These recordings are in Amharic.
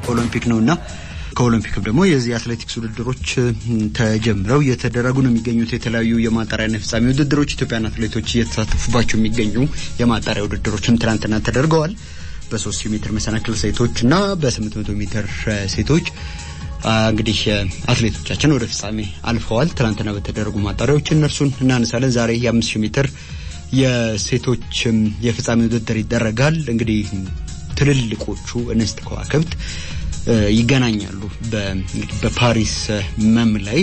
ኦሎምፒክ ነውና ከኦሎምፒክም ደግሞ የዚህ አትሌቲክስ ውድድሮች ተጀምረው እየተደረጉ ነው የሚገኙት። የተለያዩ የማጣሪያና ፍጻሜ ውድድሮች ኢትዮጵያን አትሌቶች እየተሳተፉባቸው የሚገኙ የማጣሪያ ውድድሮችም ትናንትና ተደርገዋል። በሶስት ሺህ ሜትር መሰናክል ሴቶች እና በስምንት መቶ ሜትር ሴቶች እንግዲህ አትሌቶቻችን ወደ ፍጻሜ አልፈዋል። ትናንትና በተደረጉ ማጣሪያዎች እነርሱን እናነሳለን። ዛሬ የአምስት ሺህ ሜትር የሴቶች የፍጻሜ ውድድር ይደረጋል። እንግዲህ ትልልቆቹ እንስት ከዋክብት ይገናኛሉ በፓሪስ መም ላይ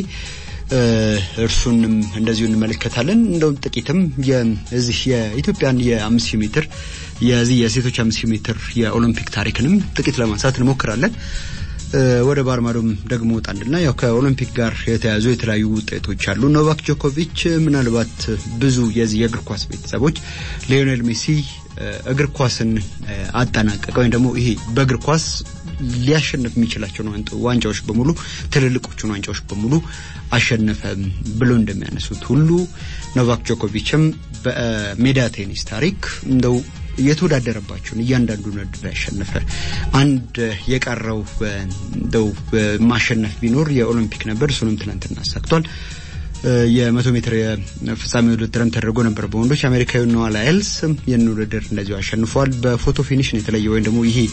እርሱንም እንደዚሁ እንመለከታለን። እንደውም ጥቂትም የዚህ የኢትዮጵያን የአምስት ሺህ ሜትር የዚህ የሴቶች አምስት ሺህ ሜትር የኦሎምፒክ ታሪክንም ጥቂት ለማንሳት እንሞክራለን። ወደ ባህር ማዶም ደግሞ ወጣንና ያው ከኦሎምፒክ ጋር የተያዙ የተለያዩ ውጤቶች አሉ። ኖቫክ ጆኮቪች ምናልባት ብዙ የዚህ የእግር ኳስ ቤተሰቦች ሊዮኔል ሜሲ እግር ኳስን አጠናቀቀ ወይም ደግሞ ይሄ በእግር ኳስ ሊያሸንፍ የሚችላቸውን ዋንጫዎች በሙሉ ትልልቆቹን ዋንጫዎች በሙሉ አሸነፈ ብሎ እንደሚያነሱት ሁሉ ኖቫክ ጆኮቪችም በሜዳ ቴኒስ ታሪክ እንደው የተወዳደረባቸውን እያንዳንዱን ውድድር ያሸነፈ አንድ የቀረው እንደው ማሸነፍ ቢኖር የኦሎምፒክ ነበር። እሱንም ትናንትና አሳክቷል። የመቶ ሜትር የፍጻሜ ውድድርም ተደርጎ ነበር በወንዶች አሜሪካዊ ኖዋ ላይልስ ይህን ውድድር እንደዚሁ አሸንፏል። በፎቶ ፊኒሽ ነው የተለየ ወይም ደግሞ ይሄ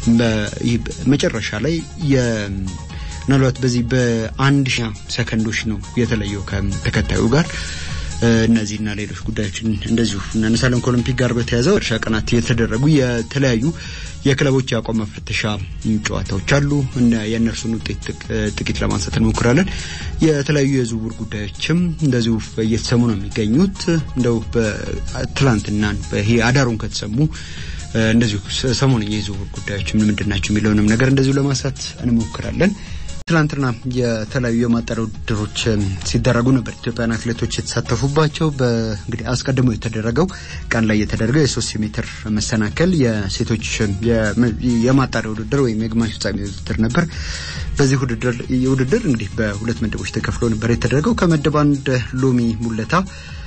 መጨረሻ ላይ ምናልባት በዚህ በአንድ ሺህ ሰከንዶች ነው የተለየው ከተከታዩ ጋር። እነዚህና ሌሎች ጉዳዮችን እንደዚሁ እናነሳለን። ከኦሎምፒክ ጋር በተያያዘ እርሻ ቀናት የተደረጉ የተለያዩ የክለቦች የአቋም መፈተሻ ጨዋታዎች አሉ። የእነርሱን ውጤት ጥቂት ለማንሳት እንሞክራለን። የተለያዩ የዝውውር ጉዳዮችም እንደዚሁ እየተሰሙ ነው የሚገኙት። እንደው በትላንትና ይሄ አዳሩን ከተሰሙ እንደዚሁ ሰሞንኛ የዝውውር ጉዳዮች ምን ምንድን ናቸው የሚለውንም ነገር እንደዚሁ ለማንሳት እንሞክራለን። ትላንትና የተለያዩ የማጣሪያ ውድድሮች ሲደረጉ ነበር ኢትዮጵያን አትሌቶች የተሳተፉባቸው። በእንግዲህ አስቀድሞ የተደረገው ቀን ላይ የተደረገው የሶስት ሜትር መሰናከል የሴቶች የማጣሪያ ውድድር ወይም የግማሽ ፍጻሜ ውድድር ነበር። በዚህ ውድድር እንግዲህ በሁለት ምድቦች ተከፍሎ ነበር የተደረገው። ከምድብ አንድ ሎሚ ሙለታ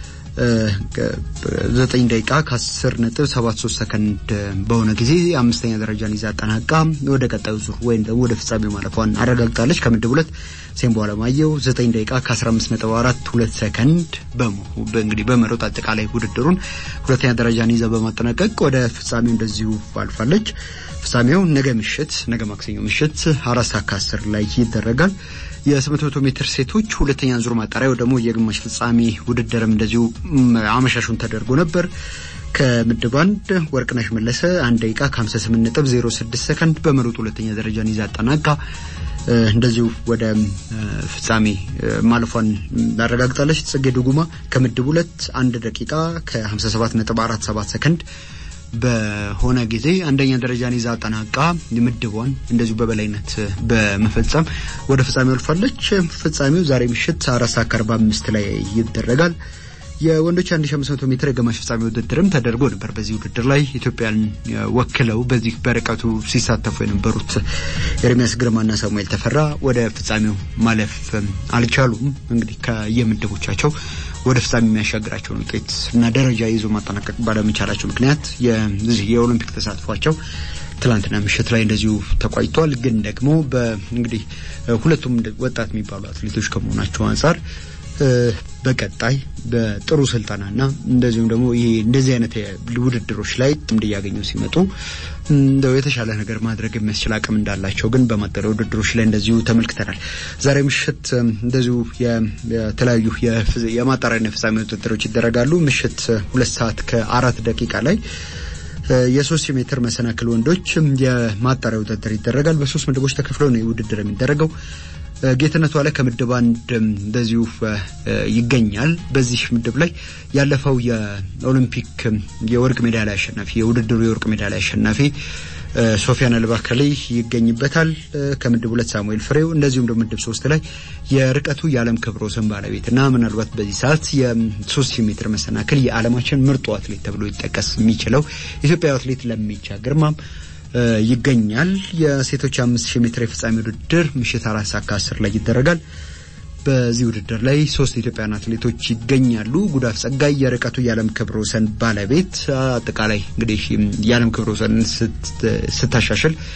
ዘጠኝ ደቂቃ ከአስር ነጥብ ሰባት ሶስት ሰከንድ በሆነ ጊዜ አምስተኛ ደረጃን ይዛ አጠናቃ ወደ ቀጣዩ ዙር ወይም ደግሞ ወደ ፍጻሜው ማለፏን አረጋግጣለች። ከምድብ ሁለት ሴምቦ አለማየሁ ዘጠኝ ደቂቃ ከአስራ አምስት ነጥብ አራት ሁለት ሰከንድ እንግዲህ በመሮጥ አጠቃላይ ውድድሩን ሁለተኛ ደረጃን ይዛ በማጠናቀቅ ወደ ፍጻሜው እንደዚሁ አልፋለች። ፍጻሜው ነገ ምሽት ነገ ማክሰኞ ምሽት አራት ሰዓት ከአስር ላይ ይደረጋል። የስምንት መቶ ሜትር ሴቶች ሁለተኛ ዙር ማጣሪያ ደግሞ የግማሽ ፍጻሜ ውድድርም እንደዚሁ አመሻሹን ተደርጎ ነበር። ከምድብ አንድ ወርቅነሽ መለሰ አንድ ደቂቃ ከ58 ነጥብ 06 ሰከንድ በመሮጥ ሁለተኛ ደረጃን ይዛ አጠናቃ እንደዚሁ ወደ ፍጻሜ ማለፏን አረጋግጣለች። ጽጌ ዱጉማ ከምድብ ሁለት አንድ ደቂቃ ከ57 ነጥብ 47 ሰከንድ በሆነ ጊዜ አንደኛ ደረጃን ይዛ አጠናቃ ምድቧን እንደዚሁ በበላይነት በመፈጸም ወደ ፍጻሜው አልፋለች። ፍጻሜው ዛሬ ምሽት አራት ሰዓት ከአርባ አምስት ላይ ይደረጋል። የወንዶች 1500 ሜትር የግማሽ ፍጻሜ ውድድርም ተደርጎ ነበር። በዚህ ውድድር ላይ ኢትዮጵያን ወክለው በዚህ በርቀቱ ሲሳተፉ የነበሩት ኤርሚያስ ግርማና ሳሙኤል ተፈራ ወደ ፍጻሜው ማለፍ አልቻሉም። እንግዲህ ከየምድቦቻቸው ወደ ፍጻሜ የሚያሻግራቸውን ውጤት እና ደረጃ ይዞ ማጠናቀቅ ባለመቻላቸው ምክንያት የዚህ የኦሎምፒክ ተሳትፏቸው ትላንትና ምሽት ላይ እንደዚሁ ተቋጭቷል። ግን ደግሞ እንግዲህ ሁለቱም ወጣት የሚባሉ አትሌቶች ከመሆናቸው አንጻር በቀጣይ በጥሩ ስልጠናና እንደዚሁም ደግሞ ይሄ እንደዚህ አይነት ውድድሮች ላይ ልምድ እያገኙ ሲመጡ እንደው የተሻለ ነገር ማድረግ የሚያስችል አቅም እንዳላቸው ግን በማጣሪያ ውድድሮች ላይ እንደዚሁ ተመልክተናል። ዛሬ ምሽት እንደዚሁ የተለያዩ የማጣሪያና የፍጻሜ ውድድሮች ይደረጋሉ። ምሽት ሁለት ሰዓት ከአራት ደቂቃ ላይ የሶስት ሺህ ሜትር መሰናክል ወንዶች የማጣሪያ ውድድር ይደረጋል። በሶስት ምድቦች ተከፍለው ነው ውድድር የሚደረገው። ጌትነቱ አለ ከምድብ አንድ እንደዚሁ ይገኛል። በዚህ ምድብ ላይ ያለፈው የኦሎምፒክ የወርቅ ሜዳሊያ አሸናፊ የውድድሩ የወርቅ ሜዳሊያ አሸናፊ ሶፊያን አልባከሌ ይገኝበታል። ከምድብ ሁለት ሳሙኤል ፍሬው እንደዚሁም ደግሞ ምድብ ሶስት ላይ የርቀቱ የዓለም ክብረ ወሰን ባለቤት እና ምናልባት በዚህ ሰዓት የሶስት ሺህ ሜትር መሰናክል የዓለማችን ምርጡ አትሌት ተብሎ ይጠቀስ የሚችለው ኢትዮጵያዊ አትሌት ለሚቻ ግርማም ይገኛል። የሴቶች አምስት ሺህ ሜትር የፍጻሜ ውድድር ምሽት አራት ሰዓት ከአስር ላይ ይደረጋል። በዚህ ውድድር ላይ ሶስት ኢትዮጵያውያን አትሌቶች ይገኛሉ። ጉዳፍ ጸጋይ የርቀቱ የዓለም ክብረ ወሰን ባለቤት አጠቃላይ እንግዲህ የዓለም ክብረ ወሰን ስታሻሽል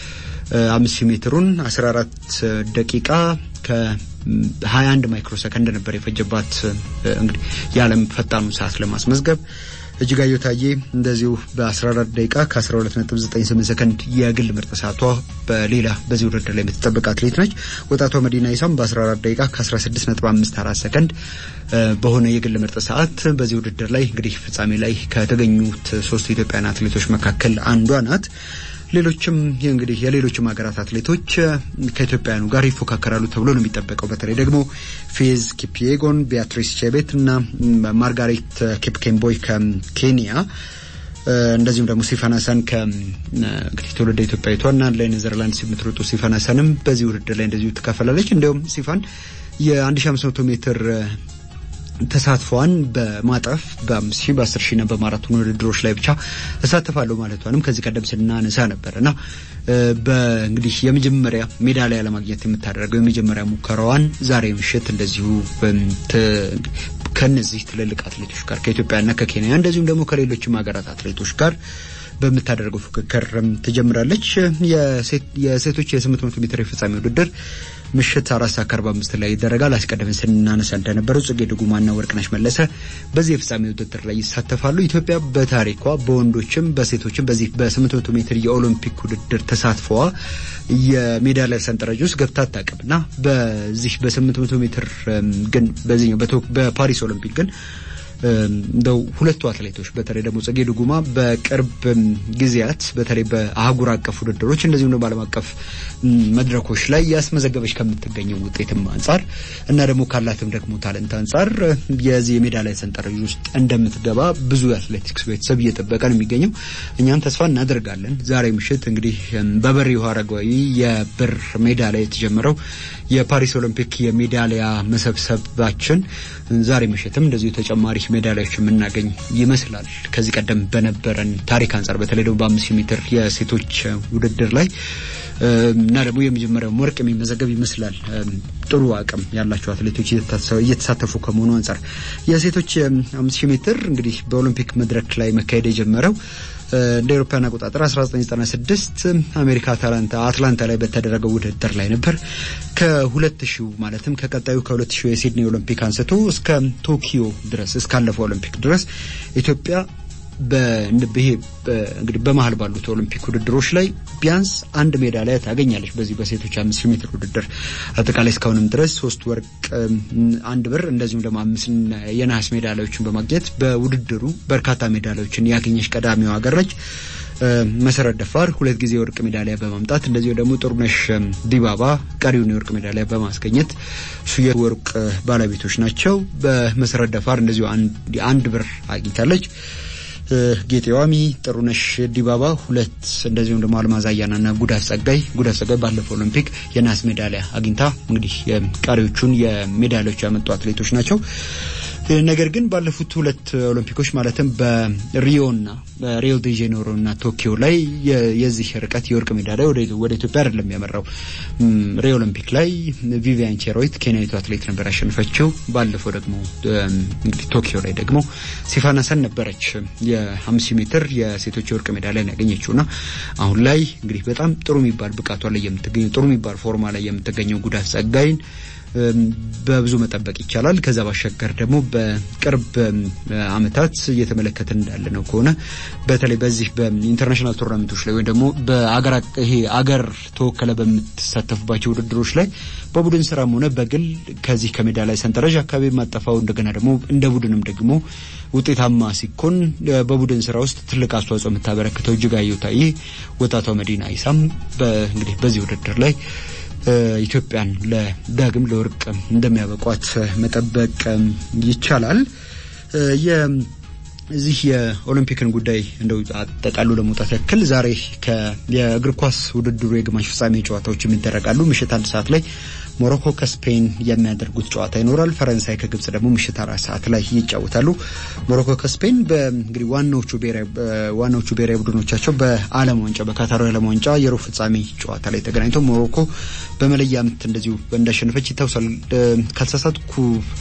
አምስት ሺህ ሜትሩን 14 ደቂቃ ከ21 ማይክሮ ሰከንድ ነበር የፈጀባት እንግዲህ የዓለም ፈጣኑ ሰዓት ለማስመዝገብ። እጅጋየሁ ታዬ እንደዚሁ በ14 ደቂቃ ከ12.98 ሰከንድ የግል ምርጥ ሰዓቷ በሌላ በዚህ ውድድር ላይ የምትጠበቅ አትሌት ነች። ወጣቷ መዲና ኢሳም በ14 ደቂቃ ከ16.54 ሰከንድ በሆነ የግል ምርጥ ሰዓት በዚህ ውድድር ላይ እንግዲህ ፍጻሜ ላይ ከተገኙት ሶስቱ ኢትዮጵያውያን አትሌቶች መካከል አንዷ ናት። ሌሎችም እንግዲህ የሌሎችም ሀገራት አትሌቶች ከኢትዮጵያውያኑ ጋር ይፎካከራሉ ተብሎ ነው የሚጠበቀው። በተለይ ደግሞ ፌዝ ኪፒዬጎን፣ ቢያትሪስ ቼቤት እና ማርጋሬት ኪፕኬምቦይ ከኬንያ እንደዚሁም ደግሞ ሲፋን ሀሰን ከእንግዲህ ትውልደ ኢትዮጵያዊቷና ለኔዘርላንድስ የምትሮጡ ሲፋን ሀሰንም በዚህ ውድድር ላይ እንደዚሁ ትካፈላለች። እንዲሁም ሲፋን የ1500 ሜትር ተሳትፏን በማጠፍ በአምስት ሺህ በአስር ሺህ እና በማራቶን ውድድሮች ላይ ብቻ እሳተፋለሁ ማለቷንም ከዚህ ቀደም ስናነሳ ነበር እና በእንግዲህ የመጀመሪያ ሜዳሊያ ለማግኘት የምታደርገው የመጀመሪያ ሙከራዋን ዛሬ ምሽት እንደዚሁ ከነዚህ ትልልቅ አትሌቶች ጋር ከኢትዮጵያና ከኬንያ እንደዚሁም ደግሞ ከሌሎችም ሀገራት አትሌቶች ጋር በምታደርገው ፉክክር ትጀምራለች። የሴቶች የ800 ሜትር የፍጻሜ ውድድር ምሽት አራት ሰዓት ከአርባ አምስት ላይ ይደረጋል። አስቀድመን ስናነሳ እንደነበረው ጽጌ ድጉማና ወርቅነሽ መለሰ በዚህ የፍጻሜ ውድድር ላይ ይሳተፋሉ። ኢትዮጵያ በታሪኳ በወንዶችም በሴቶችም በዚህ በ800 ሜትር የኦሎምፒክ ውድድር ተሳትፈዋ የሜዳሊያ ሰንጠረዥ ውስጥ ገብታ አታውቅምና በዚህ በ800 ሜትር ግን በዚህኛው በፓሪስ ኦሎምፒክ ግን እንደው ሁለቱ አትሌቶች በተለይ ደግሞ ጽጌ ድጉማ በቅርብ ጊዜያት በተለይ በአህጉር አቀፍ ውድድሮች እንደዚሁም ደግሞ ዓለም አቀፍ መድረኮች ላይ ያስመዘገበች ከምትገኘው ውጤትም አንጻር እና ደግሞ ካላትም ደግሞ ታለንት አንጻር የዚህ የሜዳሊያ ሰንጠረዥ ውስጥ እንደምትገባ ብዙ የአትሌቲክስ ቤተሰብ እየጠበቀ ነው የሚገኘው። እኛም ተስፋ እናደርጋለን። ዛሬ ምሽት እንግዲህ በበሪሁ አረጋዊ የብር ሜዳሊያ የተጀመረው የፓሪስ ኦሎምፒክ የሜዳሊያ መሰብሰባችን ዛሬ ምሽትም እንደዚሁ ተጨማሪ ሜዳሊያዎች የምናገኝ ይመስላል። ከዚህ ቀደም በነበረን ታሪክ አንጻር በተለይ ደግሞ በአምስት ሺህ ሜትር የሴቶች ውድድር ላይ እና ደግሞ የመጀመሪያው ወርቅ የሚመዘገብ ይመስላል። ጥሩ አቅም ያላቸው አትሌቶች እየተሳተፉ ከመሆኑ አንጻር የሴቶች አምስት ሺህ ሜትር እንግዲህ በኦሎምፒክ መድረክ ላይ መካሄድ የጀመረው እንደ አውሮፓውያን አቆጣጠር 1996 አሜሪካ አትላንታ ላይ በተደረገው ውድድር ላይ ነበር። ከ2000 ማለትም ከቀጣዩ ከ2000 የሲድኒ ኦሎምፒክ አንስቶ እስከ ቶኪዮ ድረስ እስካለፈው ኦሎምፒክ ድረስ ኢትዮጵያ በይሄ እንግዲህ በመሀል ባሉት ኦሎምፒክ ውድድሮች ላይ ቢያንስ አንድ ሜዳሊያ ታገኛለች። በዚህ በሴቶች አምስት ሺህ ሜትር ውድድር አጠቃላይ እስካሁንም ድረስ ሶስት ወርቅ፣ አንድ ብር እንደዚሁም ደግሞ አምስት የነሐስ ሜዳሊያዎችን በማግኘት በውድድሩ በርካታ ሜዳሊያዎችን ያገኘች ቀዳሚው ሀገር ነች። መሰረት ደፋር ሁለት ጊዜ የወርቅ ሜዳሊያ በማምጣት እንደዚሁ ደግሞ ጥሩነሽ ዲባባ ቀሪውን የወርቅ ሜዳሊያ በማስገኘት እሱ የወርቅ ባለቤቶች ናቸው። በመሰረት ደፋር እንደዚሁ አንድ ብር አግኝታለች። ጌጤ ዋሚ፣ ጥሩነሽ ዲባባ ሁለት እንደዚሁም ደግሞ አልማዝ አያናና ጉዳፍ ጸጋይ ጉዳፍ ጸጋይ ባለፈው ኦሎምፒክ የናስ ሜዳሊያ አግኝታ እንግዲህ ቀሪዎቹን የሜዳሊያዎች ያመጡ አትሌቶች ናቸው። ነገር ግን ባለፉት ሁለት ኦሎምፒኮች ማለትም በሪዮና ሪዮ ዴ ጄኔሮ እና ቶኪዮ ላይ የዚህ ርቀት የወርቅ ሜዳሊያ ወደ ኢትዮጵያ አይደለም ያመራው። ሪዮ ኦሎምፒክ ላይ ቪቪያን ቼሮይት ኬንያዊቱ አትሌት ነበር ያሸንፈችው። ባለፈው ደግሞ እንግዲህ ቶኪዮ ላይ ደግሞ ሲፋን ሀሰን ነበረች የአምስት ሜትር የሴቶች የወርቅ ሜዳሊያ ያገኘችውና አሁን ላይ እንግዲህ በጣም ጥሩ የሚባል ብቃቷ ላይ የምትገኘው ጥሩ የሚባል ፎርማ ላይ የምትገኘው ጉዳፍ ጸጋይን በብዙ መጠበቅ ይቻላል። ከዛ ባሻገር ደግሞ በቅርብ ዓመታት እየተመለከትን እንዳለ ነው ከሆነ በተለይ በዚህ በኢንተርናሽናል ቱርናመንቶች ላይ ወይም ደግሞ በአገር ይሄ አገር ተወከለ በምትሳተፉባቸው ውድድሮች ላይ በቡድን ስራም ሆነ በግል ከዚህ ከሜዳሊያ ሰንጠረዥ አካባቢ ማጠፋው እንደገና ደግሞ እንደ ቡድንም ደግሞ ውጤታማ ሲኮን በቡድን ስራ ውስጥ ትልቅ አስተዋጽኦ የምታበረክተው እጅጋየሁ ታዬ ወጣቷ መዲና ኢሳም እንግዲህ በዚህ ውድድር ላይ ኢትዮጵያን ለዳግም ለወርቅ እንደሚያበቋት መጠበቅ ይቻላል። እዚህ የኦሎምፒክን ጉዳይ እንደው አጠቃሉ ለመውጣት ያክል ዛሬ የእግር ኳስ ውድድሩ የግማሽ ፍጻሜ ጨዋታዎች የሚደረጋሉ። ምሽት አንድ ሰዓት ላይ ሞሮኮ ከስፔን የሚያደርጉት ጨዋታ ይኖራል። ፈረንሳይ ከግብጽ ደግሞ ምሽት አራት ሰዓት ላይ ይጫወታሉ። ሞሮኮ ከስፔን በእንግዲህ ዋናዎቹ ብሔራዊ ዋናዎቹ ብሔራዊ ቡድኖቻቸው በዓለም ዋንጫ በካታሩ ዓለም ዋንጫ የሩብ ፍጻሜ ጨዋታ ላይ ተገናኝተው ሞሮኮ በመለያ ምት እንደዚሁ እንዳሸነፈች ይታወሳል። ካልተሳሳትኩ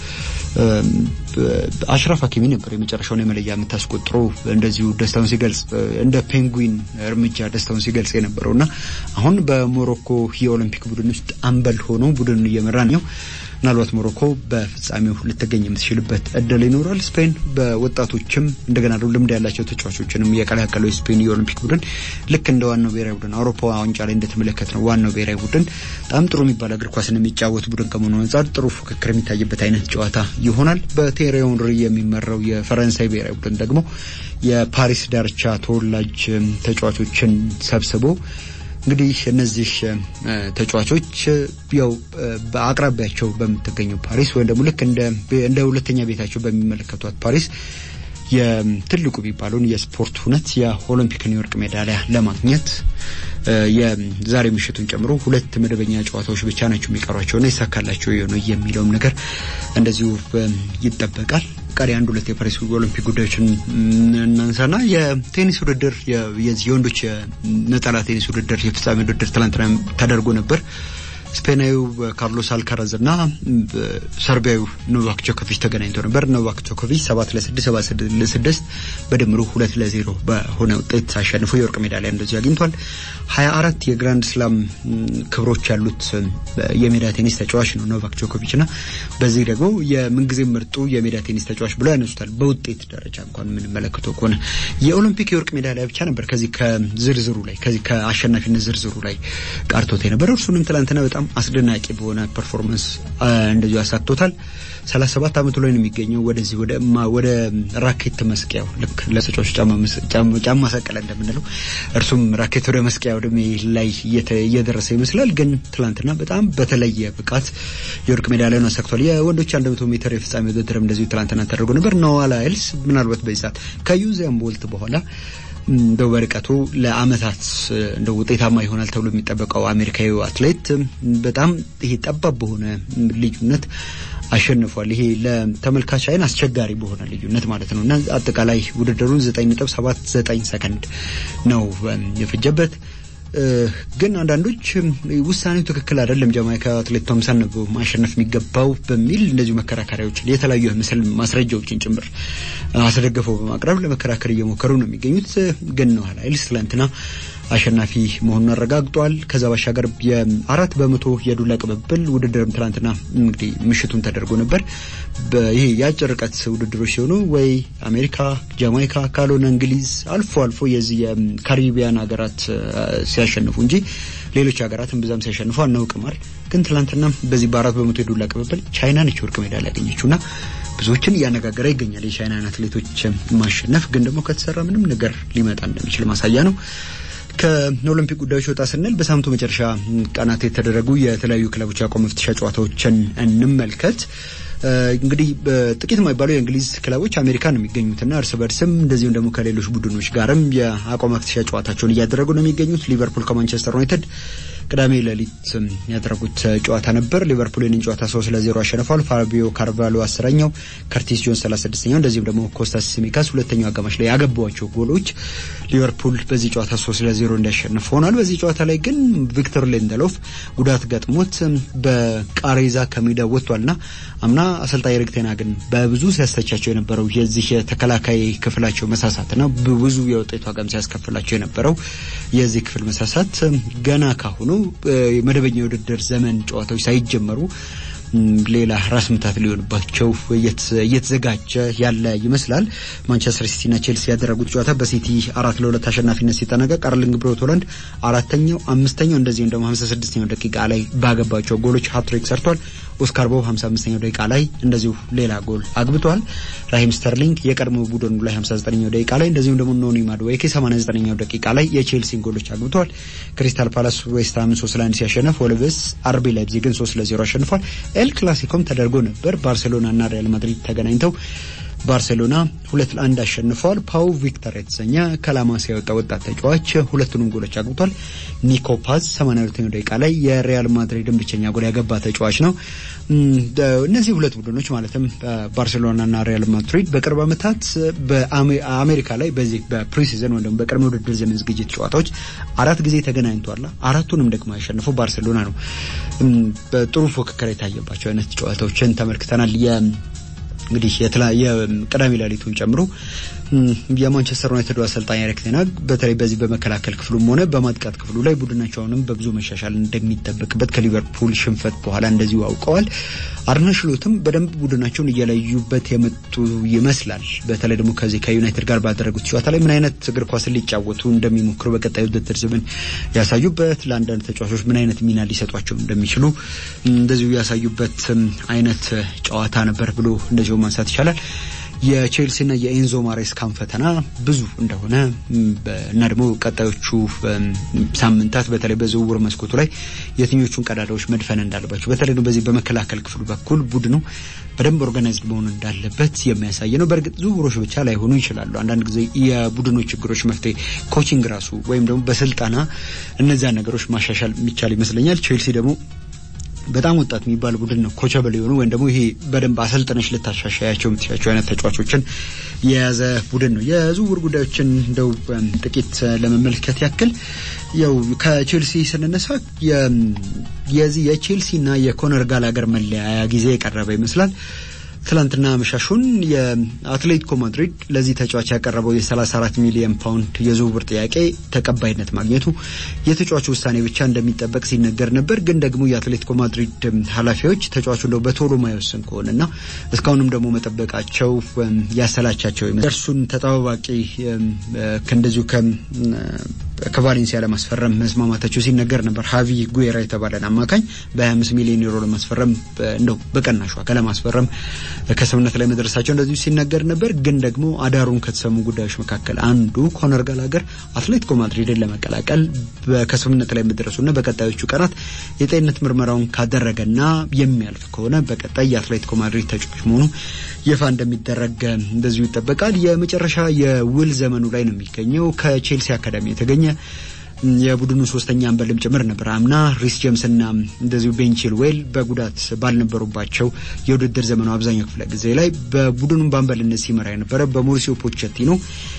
አሽራፍ ሀኪሚ ነበር የመጨረሻውን የመለያ ምት አስቆጥሮ እንደዚሁ ደስታውን ሲገልጽ እንደ ፔንጉዊን እርምጃ ደስታውን ሲገልጽ የነበረው እና አሁን በሞሮኮ የኦሎምፒክ ቡድን ውስጥ አምበል ሆኖ ቡድኑን እየመራ ነው። ምናልባት ሞሮኮ በፍጻሜው ልትገኝ የምትችልበት እድል ይኖራል። ስፔን በወጣቶችም እንደገና ደግሞ ልምድ ያላቸው ተጫዋቾችንም የቀላቀለው የስፔን የኦሎምፒክ ቡድን ልክ እንደ ዋናው ብሔራዊ ቡድን አውሮፓ ዋንጫ ላይ እንደተመለከት ነው ዋናው ብሔራዊ ቡድን በጣም ጥሩ የሚባል እግር ኳስን የሚጫወት ቡድን ከመሆኑ አንጻር ጥሩ ፉክክር የሚታይበት አይነት ጨዋታ ይሆናል። በቴሪ ሄንሪ የሚመራው የፈረንሳይ ብሔራዊ ቡድን ደግሞ የፓሪስ ዳርቻ ተወላጅ ተጫዋቾችን ሰብስቦ እንግዲህ እነዚህ ተጫዋቾች ያው በአቅራቢያቸው በምትገኘው ፓሪስ ወይም ደግሞ ልክ እንደ ሁለተኛ ቤታቸው በሚመለከቷት ፓሪስ የትልቁ የሚባለውን የስፖርት ሁነት የኦሎምፒክን የወርቅ ሜዳሊያ ለማግኘት የዛሬ ምሽቱን ጨምሮ ሁለት መደበኛ ጨዋታዎች ብቻ ናቸው የሚቀሯቸውና ይሳካላቸው የሆነ የሚለውም ነገር እንደዚሁ ይጠበቃል። ቀሪ አንድ ሁለት የፓሪስ ኦሎምፒክ ጉዳዮችን እናንሳና የቴኒስ ውድድር የወንዶች ነጠላ ቴኒስ ውድድር የፍጻሜ ውድድር ትላንትና ተደርጎ ነበር። ስፔናዊው ካርሎስ አልካራዝ እና ሰርቢያዊው ኖቫክ ጆኮቪች ተገናኝተው ነበር። ኖቫክ ጆኮቪች ሰባት ለስድስት ሰባት ለስድስት በድምሩ ሁለት ለዜሮ በሆነ ውጤት አሸንፎ የወርቅ ሜዳሊያ እንደዚሁ አግኝቷል። ሀያ አራት የግራንድ ስላም ክብሮች ያሉት የሜዳ ቴኒስ ተጫዋች ነው ኖቫክ ጆኮቪች እና በዚህ ደግሞ የምንጊዜ ምርጡ የሜዳ ቴኒስ ተጫዋች ብሎ ያነሱታል። በውጤት ደረጃ እንኳን የምንመለከተው ከሆነ የኦሎምፒክ የወርቅ ሜዳሊያ ብቻ ነበር ከዚህ ከዝርዝሩ ላይ ከዚህ ከአሸናፊነት ዝርዝሩ ላይ ቃርቶት የነበረው እርሱንም ትላንትና በጣም አስደናቂ በሆነ ፐርፎርማንስ እንደዚሁ አሳክቶታል። ሰላሳ ሰባት ዓመቱ ላይ ነው የሚገኘው። ወደዚህ ወደ ወደ ራኬት መስቂያው ልክ ለተጫዋቹ ጫማ ሰቀለ እንደምንለው እርሱም ራኬት ወደ መስቂያ ወደ ላይ እየደረሰ ይመስላል። ግን ትላንትና በጣም በተለየ ብቃት የወርቅ ሜዳሊያን አሳክቷል። የወንዶች አንድ መቶ ሜትር የፍጻሜ ውድድርም እንደዚሁ ትላንትና ተደርጎ ነበር። ኖዋ ላይልስ ምናልባት በዚህ ሰዓት ከዩዜን ቦልት በኋላ እንደው በርቀቱ ለአመታት እንደው ውጤታማ ይሆናል ተብሎ የሚጠበቀው አሜሪካዊ አትሌት በጣም ይሄ ጠባብ በሆነ ልዩነት አሸንፏል። ይሄ ለተመልካች አይን አስቸጋሪ በሆነ ልዩነት ማለት ነው እና አጠቃላይ ውድድሩን ዘጠኝ ነጥብ ሰባት ዘጠኝ ሰከንድ ነው የፈጀበት። ግን አንዳንዶች ውሳኔው ትክክል አይደለም፣ ጃማይካ አትሌት ቶምሰን ነው ማሸነፍ የሚገባው በሚል እንደዚሁ መከራከሪያዎችን የተለያዩ ምስል ማስረጃዎችን ጭምር አስደግፈው በማቅረብ ለመከራከር እየሞከሩ ነው የሚገኙት። ግን ነው ኃይልስ ትላንትና አሸናፊ መሆኑን አረጋግጧል። ከዛ ባሻገር የአራት በመቶ የዱላ ቅብብል ውድድርም ትላንትና እንግዲህ ምሽቱን ተደርጎ ነበር። ይሄ የአጭር ርቀት ውድድሮች ሲሆኑ ወይ አሜሪካ፣ ጃማይካ ካልሆነ እንግሊዝ አልፎ አልፎ የዚህ የካሪቢያን ሀገራት ሲያሸንፉ እንጂ ሌሎች ሀገራትን ብዛም ሲያሸንፉ አናውቅማል። ግን ትላንትና በዚህ በአራት በመቶ የዱላ ቅብብል ቻይና ነች ወርቅ ሜዳሊያ ያገኘችውና ብዙዎችን እያነጋገረ ይገኛል። የቻይናን አትሌቶች ማሸነፍ ግን ደግሞ ከተሰራ ምንም ነገር ሊመጣ እንደሚችል ማሳያ ነው። ከኦሎምፒክ ጉዳዮች ወጣ ስንል በሳምንቱ መጨረሻ ቀናት የተደረጉ የተለያዩ ክለቦች የአቋም መፍትሻ ጨዋታዎችን እንመልከት። እንግዲህ ጥቂት የማይባሉ የእንግሊዝ ክለቦች አሜሪካ ነው የሚገኙትና እርስ በርስም እንደዚሁም ደግሞ ከሌሎች ቡድኖች ጋርም የአቋም መፍትሻ ጨዋታቸውን እያደረጉ ነው የሚገኙት። ሊቨርፑል ከማንቸስተር ዩናይትድ ቅዳሜ ሌሊት ያደረጉት ጨዋታ ነበር። ሊቨርፑል ይህንን ጨዋታ ሶስት ለዜሮ አሸንፏል። ፋቢዮ ካርቫሎ አስረኛው፣ ከርቲስ ጆንስ ሰላሳ ስድስተኛው እንደዚሁም ደግሞ ኮስታስ ሲሚካስ ሁለተኛው አጋማሽ ላይ ያገቧቸው ጎሎች ሊቨርፑል በዚህ ጨዋታ ሶስት ለዜሮ እንዲያሸንፍ ሆኗል። በዚህ ጨዋታ ላይ ግን ቪክተር ሌንደሎፍ ጉዳት ገጥሞት በቃሬዛ ከሜዳ ወጥቷልና አምና አሰልጣኝ ኤሪክ ቴን ሃግን በብዙ ሲያስተቻቸው የነበረው የዚህ የተከላካይ ክፍላቸው መሳሳትና ብዙ የውጤቱ ዋጋም ሲያስከፍላቸው የነበረው የዚህ ክፍል መሳሳት ገና ካሁኑ መደበኛ የውድድር ዘመን ጨዋታዎች ሳይጀመሩ ሌላ ራስ ምታት ሊሆንባቸው እየተዘጋጀ ያለ ይመስላል። ማንቸስተር ሲቲና ቼልሲ ያደረጉት ጨዋታ በሲቲ አራት ለሁለት አሸናፊነት ሲጠናቀቅ አርሊንግ ብሮት ሆላንድ አራተኛው፣ አምስተኛው እንደዚሁም ደግሞ ሀምሳ ስድስተኛው ደቂቃ ላይ ባገባቸው ጎሎች ሀትሪክ ሰርቷል። ኦስካር ቦብ 55ኛው ደቂቃ ላይ እንደዚሁ ሌላ ጎል አግብቷል። ራሂም ስተርሊንግ የቀድሞ ቡድኑ ላይ 59ኛው ደቂቃ ላይ እንደዚሁም ደግሞ ኖኒ ማድዌኬ 89ኛው ደቂቃ ላይ የቼልሲን ጎሎች አግብቷል። ክሪስታል ፓላስ ዌስትሃምን 3 ለ1 ሲያሸነፍ ወልቭስ አርቢ ላይፕዚግን 3 ለ0 አሸንፏል። ኤል ክላሲኮም ተደርጎ ነበር። ባርሴሎና እና ሪያል ማድሪድ ተገናኝተው ባርሴሎና ሁለት ለአንድ አሸንፈዋል። ፓው ቪክተር የተሰኘ ከላማስ ያወጣ ወጣት ተጫዋች ሁለቱንም ጎሎች አግብቷል። ኒኮ ፓዝ 82ኛው ደቂቃ ላይ የሪያል ማድሪድን ብቸኛ ጎል ያገባ ተጫዋች ነው። እነዚህ ሁለት ቡድኖች ማለትም ባርሴሎናና ሪያል ማድሪድ በቅርብ ዓመታት በአሜሪካ ላይ በዚህ በፕሪሲዝን ወይም በቅድመ ውድድር ዘመን ዝግጅት ጨዋታዎች አራት ጊዜ ተገናኝቷል። አራቱንም ደግሞ ያሸነፈው ባርሴሎና ነው። በጥሩ ፉክክር የታየባቸው አይነት ጨዋታዎችን ተመልክተናል። እንግዲህ የተለያየ ቅዳሜ ሌሊቱን ጨምሮ የማንቸስተር ዩናይትድ አሰልጣኝ ኤሪክ ቴን ሃግ በተለይ በዚህ በመከላከል ክፍሉም ሆነ በማጥቃት ክፍሉ ላይ ቡድናቸውንም በብዙ መሻሻል እንደሚጠበቅበት ከሊቨርፑል ሽንፈት በኋላ እንደዚሁ አውቀዋል። አርነ ስሎትም በደንብ ቡድናቸውን እየለዩበት የመጡ ይመስላል። በተለይ ደግሞ ከዚህ ከዩናይትድ ጋር ባደረጉት ጨዋታ ላይ ምን አይነት እግር ኳስን ሊጫወቱ እንደሚሞክሩ በቀጣዩ ውድድር ዘመን ያሳዩበት፣ ለአንዳንድ ተጫዋቾች ምን አይነት ሚና ሊሰጧቸው እንደሚችሉ እንደዚሁ ያሳዩበት አይነት ጨዋታ ነበር ብሎ እንደዚሁ ማንሳት ይቻላል። የቼልሲና የኤንዞ ማሬስካን ፈተና ብዙ እንደሆነ እና ደግሞ ቀጣዮቹ ሳምንታት በተለይ በዝውውር መስኮቱ ላይ የትኞቹን ቀዳዳዎች መድፈን እንዳለባቸው በተለይ ደግሞ በዚህ በመከላከል ክፍሉ በኩል ቡድኑ በደንብ ኦርጋናይዝድ መሆን እንዳለበት የሚያሳይ ነው። በእርግጥ ዝውውሮች ብቻ ላይሆኑ ይችላሉ። አንዳንድ ጊዜ የቡድኖች ችግሮች መፍትሄ ኮቺንግ ራሱ ወይም ደግሞ በስልጠና እነዚያን ነገሮች ማሻሻል የሚቻል ይመስለኛል። ቼልሲ ደግሞ በጣም ወጣት የሚባል ቡድን ነው። ኮቸብል የሆኑ ወይም ደግሞ ይሄ በደንብ አሰልጥነሽ ልታሻሻያቸው የምትሻቸው አይነት ተጫዋቾችን የያዘ ቡድን ነው። የዝውውር ጉዳዮችን እንደው ጥቂት ለመመልከት ያክል ያው ከቼልሲ ስንነሳ የዚህ የቼልሲና የኮነር ጋላገር መለያያ ጊዜ የቀረበ ይመስላል። ትላንትና መሻሹን የአትሌቲኮ ማድሪድ ለዚህ ተጫዋች ያቀረበው የ34 ሚሊዮን ፓውንድ የዝውውር ጥያቄ ተቀባይነት ማግኘቱ የተጫዋቹ ውሳኔ ብቻ እንደሚጠበቅ ሲነገር ነበር። ግን ደግሞ የአትሌቲኮ ማድሪድ ኃላፊዎች ተጫዋቹ እንደው በቶሎ ማይወስን ከሆነና እስካሁንም ደግሞ መጠበቃቸው ያሰላቻቸው እርሱን ተጠባባቂ እንደዚሁ ከቫሌንሲያ ለማስፈረም መስማማታቸው ሲነገር ነበር። ሀቪ ጉዌራ የተባለን አማካኝ በ25 ሚሊዮን ዩሮ ለማስፈረም እንደው በቀናሽ ዋጋ ለማስፈረም ከስምምነት ላይ መድረሳቸው እንደዚሁ ሲነገር ነበር። ግን ደግሞ አዳሩን ከተሰሙ ጉዳዮች መካከል አንዱ ኮነር ጋላገር አትሌቲኮ ማድሪድን ለመቀላቀል ከስምምነት ላይ መድረሱና በቀጣዮቹ ቀናት የጤንነት ምርመራውን ካደረገና የሚያልፍ ከሆነ በቀጣይ የአትሌቲኮ ማድሪድ ተጫዋች መሆኑ ይፋ እንደሚደረግ እንደዚሁ ይጠበቃል። የመጨረሻ የውል ዘመኑ ላይ ነው የሚገኘው ከቼልሲ አካዳሚ የተገኘ የቡድኑ ሶስተኛ አንበልም ጭምር ነበር። አምና ሪስ ጄምስና እንደዚሁ ቤን ቺልዌል በጉዳት ባልነበሩባቸው የውድድር ዘመኑ አብዛኛው ክፍለ ጊዜ ላይ በቡድኑን በአንበልነት ሲመራ የነበረ በሞሪሲዮ ፖቼቲኖ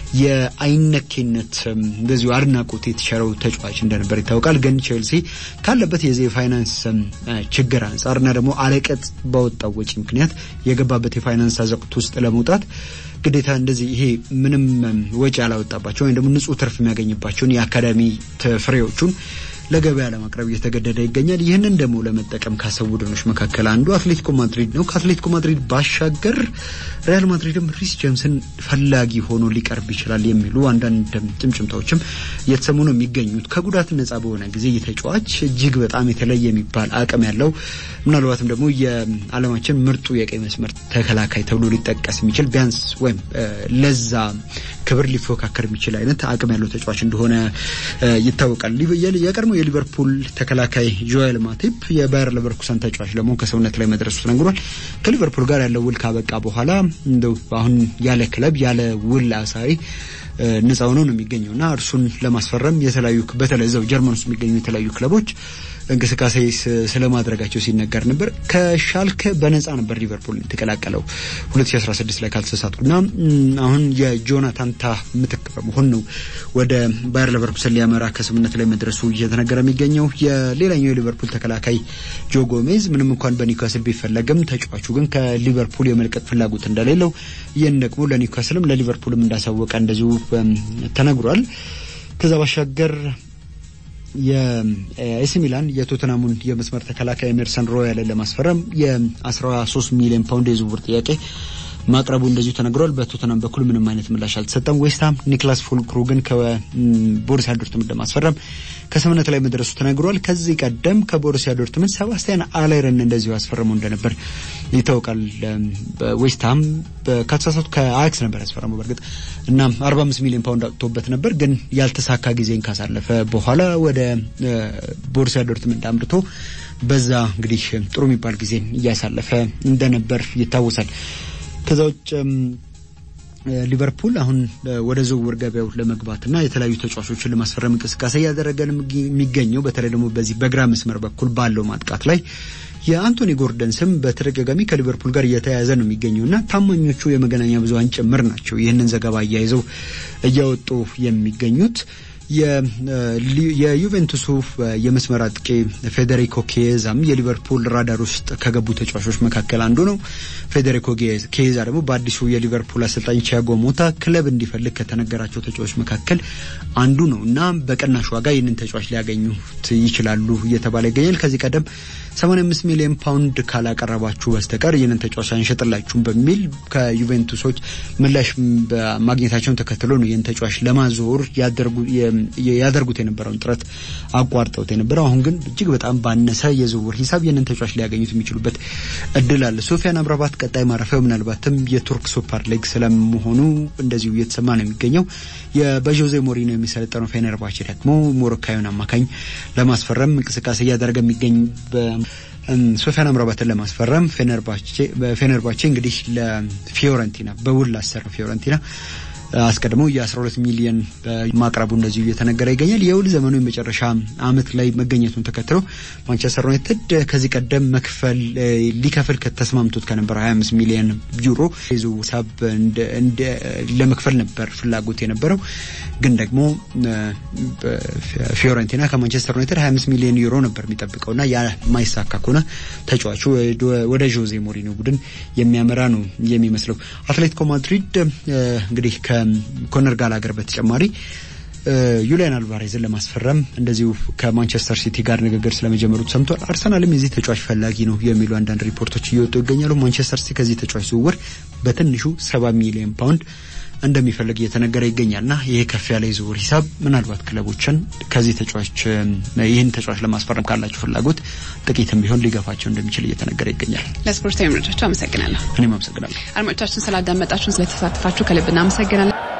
የአይነኬነት እንደዚሁ አድናቆት የተቸረው ተጫዋች እንደነበር ይታወቃል። ግን ቼልሲ ካለበት የዚህ የፋይናንስ ችግር አንጻርና ደግሞ አለቀጥ ባወጣው ወጪ ምክንያት የገባበት የፋይናንስ አዘቅት ውስጥ ለመውጣት ግዴታ እንደዚህ ይሄ ምንም ወጪ ያላወጣባቸው ወይም ደግሞ ንጹህ ትርፍ የሚያገኝባቸውን የአካዳሚ ፍሬዎቹን ለገበያ ለማቅረብ እየተገደደ ይገኛል። ይህንን ደግሞ ለመጠቀም ካሰቡ ቡድኖች መካከል አንዱ አትሌቲኮ ማድሪድ ነው። ከአትሌቲኮ ማድሪድ ባሻገር ሪያል ማድሪድም ሪስ ጄምስን ፈላጊ ሆኖ ሊቀርብ ይችላል የሚሉ አንዳንድ ጭምጭምታዎችም እየተሰሙ ነው የሚገኙት። ከጉዳት ነጻ በሆነ ጊዜ የተጫዋች እጅግ በጣም የተለየ የሚባል አቅም ያለው ምናልባትም ደግሞ የዓለማችን ምርጡ የቀይ መስመር ተከላካይ ተብሎ ሊጠቀስ የሚችል ቢያንስ ወይም ለዛ ክብር ሊፎካከር የሚችል አይነት አቅም ያለው ተጫዋች እንደሆነ ይታወቃል። የቀድሞ የሊቨርፑል ተከላካይ ጆኤል ማቲፕ የባየር ሌቨርኩሰን ተጫዋች ለመሆን ከሰውነት ላይ መድረሱ ተነግሯል። ከሊቨርፑል ጋር ያለው ውል ካበቃ በኋላ እንደው አሁን ያለ ክለብ ያለ ውል አሳሪ ነጻ ሆኖ ነው የሚገኘው እና እርሱን ለማስፈረም የተለያዩ በተለይ እዛው ጀርመን ውስጥ የሚገኙ የተለያዩ ክለቦች እንቅስቃሴ ስለማድረጋቸው ሲነገር ነበር። ከሻልከ በነጻ ነበር ሊቨርፑል የተቀላቀለው 2016 ላይ ካልተሳሳትኩና አሁን የጆናታን ታህ ምትክ በመሆን ነው ወደ ባየር ሌቨርኩሰን ሊያመራ ከስምምነት ላይ መድረሱ እየተነገረ የሚገኘው። የሌላኛው የሊቨርፑል ተከላካይ ጆ ጎሜዝ ምንም እንኳን በኒውካስል ቢፈለግም ተጫዋቹ ግን ከሊቨርፑል የመልቀቅ ፍላጎት እንደሌለው ይህን ደግሞ ለኒውካስልም ለሊቨርፑልም እንዳሳወቀ እንደዚሁ ተነግሯል። ከዛ ባሻገር የኤሲ ሚላን የቶተናሙን የመስመር ተከላካይ ኤመርሰን ሮያልን ለማስፈረም የ13 ሚሊዮን ፓውንድ የዝውውር ጥያቄ ማቅረቡ እንደዚሁ ተነግሯል። በቶተናም በኩል ምንም አይነት ምላሽ አልተሰጠም። ዌስትሃም ኒክላስ ፉልክሩግን ከቦሩሲያ ዶርትመንድ ለማስፈረም ከስምምነት ላይ መድረሱ ተነግሯል። ከዚህ ቀደም ከቦሩሲያ ዶርትመንድ ሰባስቲያን አላይረን እንደዚሁ ያስፈረመው እንደነበር ይታወቃል። ዌስትሃም ከተሳሳቱ ከአያክስ ነበር ያስፈረመው በእርግጥ እና 45 ሚሊዮን ፓውንድ አውጥቶበት ነበር። ግን ያልተሳካ ጊዜን ካሳለፈ በኋላ ወደ ቦሩሲያ ዶርትመንድ አምርቶ በዛ እንግዲህ ጥሩ የሚባል ጊዜን እያሳለፈ እንደነበር ይታወሳል። ከዛ ውጭ ሊቨርፑል አሁን ወደ ዝውውር ገበያው ለመግባትና የተለያዩ ተጫዋቾችን ለማስፈረም እንቅስቃሴ እያደረገ የሚገኘው በተለይ ደግሞ በዚህ በግራ መስመር በኩል ባለው ማጥቃት ላይ የአንቶኒ ጎርደን ስም በተደጋጋሚ ከሊቨርፑል ጋር እየተያያዘ ነው የሚገኘው እና ታማኞቹ የመገናኛ ብዙኃን ጭምር ናቸው ይህንን ዘገባ እያይዘው እያወጡ የሚገኙት። የዩቬንቱሱ የመስመር አጥቂ ፌዴሪኮ ኬዛም የሊቨርፑል ራዳር ውስጥ ከገቡ ተጫዋቾች መካከል አንዱ ነው። ፌዴሪኮ ኬዛ ደግሞ በአዲሱ የሊቨርፑል አሰልጣኝ ቲያጎ ሞታ ክለብ እንዲፈልግ ከተነገራቸው ተጫዋቾች መካከል አንዱ ነው እና በቅናሽ ዋጋ ይህንን ተጫዋች ሊያገኙት ይችላሉ እየተባለ ይገኛል። ከዚህ ቀደም 85 ሚሊዮን ፓውንድ ካላቀረባችሁ በስተቀር ይህንን ተጫዋች አንሸጥላችሁም በሚል ከዩቬንቱሶች ምላሽ ማግኘታቸውን ተከትሎ ነው ይህን ተጫዋች ለማዘወር ያደርጉት የነበረውን ጥረት አቋርጠውት የነበረው። አሁን ግን እጅግ በጣም ባነሰ የዝውውር ሂሳብ ይህንን ተጫዋች ሊያገኙት የሚችሉበት እድል አለ። ሶፊያን አምራባት ቀጣይ ማረፊያው ምናልባትም የቱርክ ሱፐር ሊግ ስለመሆኑ እንደዚሁ እየተሰማ ነው የሚገኘው። በዦዜ ሞሪኖ የሚሰለጠነው ፌነርባቼ ደግሞ ሞሮካዊውን አማካኝ ለማስፈረም እንቅስቃሴ እያደረገ የሚገኝ ሶፊያን አምራባትን ለማስፈረም ፌነርባቼ እንግዲህ ለፊዮረንቲና በውል ላሰረው ፊዮረንቲና አስቀድሞ የ12 ሚሊዮን ማቅረቡ እንደዚሁ እየተነገረ ይገኛል። የውል ዘመኑ የመጨረሻ ዓመት ላይ መገኘቱን ተከትሎ ማንቸስተር ዩናይትድ ከዚህ ቀደም መክፈል ሊከፍል ከተስማምቶት ከነበረ 25 ሚሊዮን ዩሮ የዝውውር ሂሳብ ለመክፈል ነበር ፍላጎት የነበረው። ግን ደግሞ ፊዮረንቲና ከማንቸስተር ዩናይትድ 25 ሚሊዮን ዩሮ ነበር የሚጠብቀውና ያ ማይሳካ ከሆነ ተጫዋቹ ወደ ዦዜ ሞሪኖ ቡድን የሚያመራ ነው የሚመስለው። አትሌቲኮ ማድሪድ እንግዲህ ከኮነር ጋላገር በተጨማሪ ዩሊያን አልቫሬዝን ለማስፈረም እንደዚሁ ከማንቸስተር ሲቲ ጋር ንግግር ስለመጀመሩ ሰምቷል። አርሰናልም የዚህ ተጫዋች ፈላጊ ነው የሚሉ አንዳንድ ሪፖርቶች እየወጡ ይገኛሉ። ማንቸስተር ሲቲ ከዚህ ተጫዋች ዝውውር በትንሹ ሰባ ሚሊዮን ፓውንድ እንደሚፈልግ እየተነገረ ይገኛልና ይሄ ከፍ ያለ የዝውውር ሂሳብ ምናልባት ክለቦችን ከዚህ ተጫዋች ይህን ተጫዋች ለማስፈረም ካላቸው ፍላጎት ጥቂትም ቢሆን ሊገፋቸው እንደሚችል እየተነገረ ይገኛል። ለስፖርታዊ መረጃቸው አመሰግናለሁ። እኔም አመሰግናለሁ። አድማጮቻችን ስላዳመጣችሁን፣ ስለተሳተፋችሁ ከልብ እናመሰግናለን።